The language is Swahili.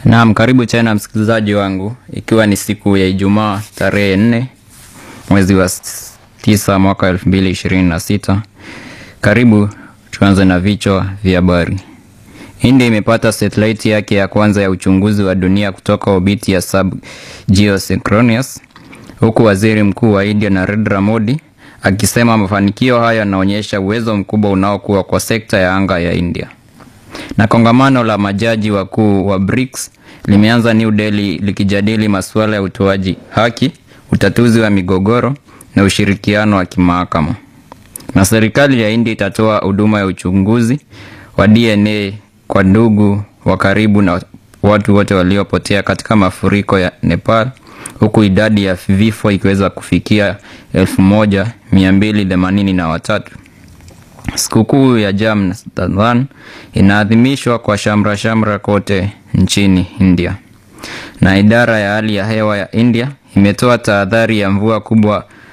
Naam, karibu tena msikilizaji wangu, ikiwa ni siku ya Ijumaa tarehe nne mwezi wa s- tisa mwaka elfu mbili ishirini na sita. Karibu tuanze na vichwa vya habari. India imepata satellite yake ya kwanza ya uchunguzi wa dunia kutoka obiti ya sub-geosynchronous, huku waziri mkuu wa India Narendra Modi akisema mafanikio hayo yanaonyesha uwezo mkubwa unaokuwa kwa sekta ya anga ya India na kongamano la majaji wakuu wa BRICS limeanza New Delhi likijadili masuala ya utoaji haki, utatuzi wa migogoro na ushirikiano wa kimahakama. Na serikali ya India itatoa huduma ya uchunguzi wa DNA kwa ndugu wa karibu na watu wote waliopotea katika mafuriko ya Nepal, huku idadi ya vifo ikiweza kufikia elfu moja mia mbili themanini na watatu. Sikukuu ya Jamnathan inaadhimishwa kwa shamra shamra kote nchini India, na idara ya hali ya hewa ya India imetoa tahadhari ya mvua kubwa